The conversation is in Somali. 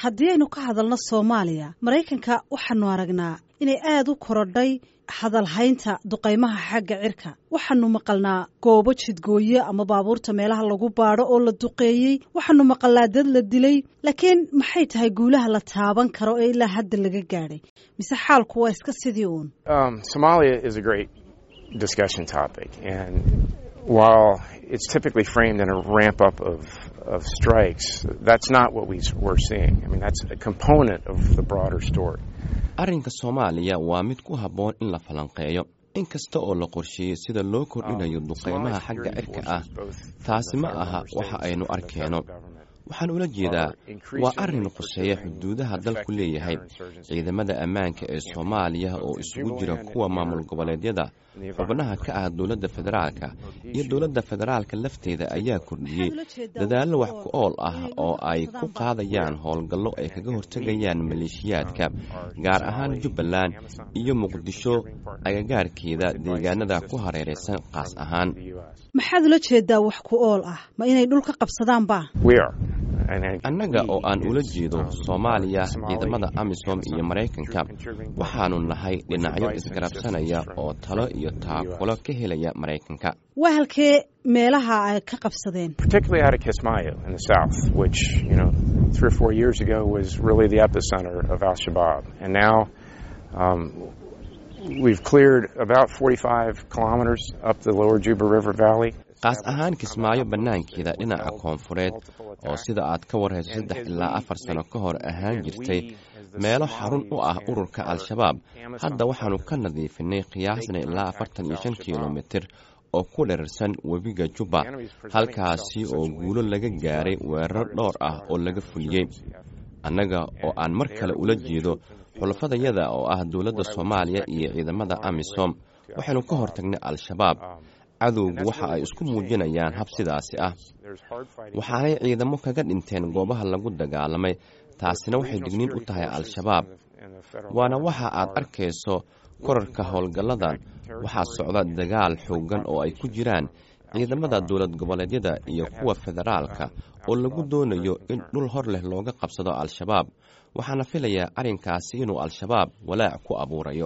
haddii aynu ka hadalno soomaaliya maraykanka waxaanu aragnaa inay aada u korodhay hadalhaynta duqaymaha xagga cirka waxaanu maqalnaa goobo jidgooye ama baabuurta meelaha lagu baadho oo la duqeeyey waxaanu maqalnaa dad la dilay laakiin maxay tahay guulaha la taaban karo ee ilaa hadda laga gaadhay mise xaalku waa iska sidii uun discussion topic. And while it's typically framed in a ramp up of, of strikes, that's not what we, we're seeing. I mean, that's a component of the broader story. arrinka soomaaliya waa mid ku habboon in la falanqeeyo in kasta oo la qorsheeyey sida loo kordhinayo duqaymaha xagga cirka ah taasi ma aha waxa aynu arkeenno waxaan ula jeedaa waa arrin khuseeya xuduudaha dalku leeyahay ciidamada ammaanka ee soomaaliya oo isugu jira kuwa maamul goboleedyada xubnaha ka ah dowladda federaalka iyo dowladda federaalka lafteeda ayaa kordhiyey dadaallo wax ku ool ah oo ay ku qaadayaan howlgallo ay kaga hortegayaan maleeshiyaadka gaar ahaan jubbaland iyo muqdisho agagaarkeeda deegaanada ku hareeraysan qaas ahaan maxaad ula jeedaa wax ku ool ah ma inay dhul ka qabsadaanba annaga oo aan ula jeedo soomaaliya ciidamada amisom iyo maraykanka waxaanu nahay dhinacyo isgarabsanaya oo talo iyo taakulo ka helaya maraykanka waa halkee meelaha ay ka qabsadeen particularly out of Kismayo in the south, which, you know, three or four years ago was really the epicenter of Al Shabaab. And now um, we've cleared about 45 kilometers up the lower Juba River Valley. qaas ahaan kismaayo bannaankeeda dhinaca koonfureed oo sida aad ka warhayso saddex ilaa afar sano ka hor ahaan jirtay meelo xarun u ah ururka al-shabaab hadda waxaannu ka nadiifinay qiyaasna ilaa afartan iyo shan kilomitir oo ku dherarsan webiga jubba halkaasi oo guulo laga gaaray weerar dhowr ah oo laga fuliyey annaga oo aan mar kale ula jeedo xulafadayada oo ah dowladda soomaaliya iyo ciidamada amisom waxaynu ka hortagnay al-shabaab cadowgu waxa ay isku muujinayaan hab sidaasi ah waxaanay ciidamo kaga dhinteen goobaha lagu dagaalamay taasina waxay digniin u tahay al-shabaab waana waxa aad arkayso korarka howlgalladan waxaa socda dagaal xooggan oo ay ku jiraan ciidamada dowlad goboleedyada iyo kuwa federaalka oo lagu doonayo in dhul hor leh looga qabsado al-shabaab waxaana filayaa arrinkaasi inuu al-shabaab walaac ku abuurayo